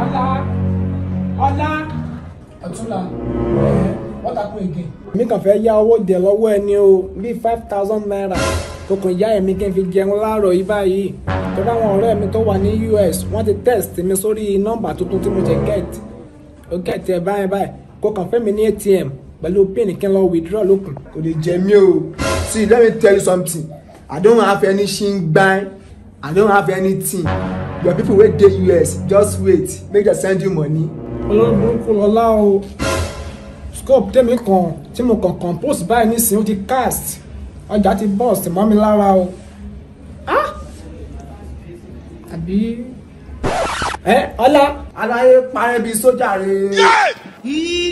ọlá ọlá ọ̀túnla ẹ̀ what happen again. mi kàn fẹ́ yá owó dẹ̀ lọ́wọ́ ẹni o bíi five thousand naira tó kàn yá ẹ̀mí kí n fi jẹun láàárọ̀ yìí báyìí tó dáwọn ọ̀rẹ́ mi tó wà ní US wọ́n ti text mi sórí nọ́mbà tuntun tí mo jẹ get ó get ẹ̀ báyìí báyìí kó kàn fẹ́ mi ní ATM pẹ̀lú pin kí n lọ withdraw lókun. kò lè jẹ mí o see let me tell you something i don't have any shingbai i don't have anything your people wey dey us just wait make dem send you money. olórí burúkú lọ́lá o scope tèmi kan tí mo kàn compose báyìí nísìnyí ó ti cast ọjà ti burst mọ́ mi lára o Ah! àbí ẹ ọlá aláyé parẹ́ bíi sójà rẹ̀.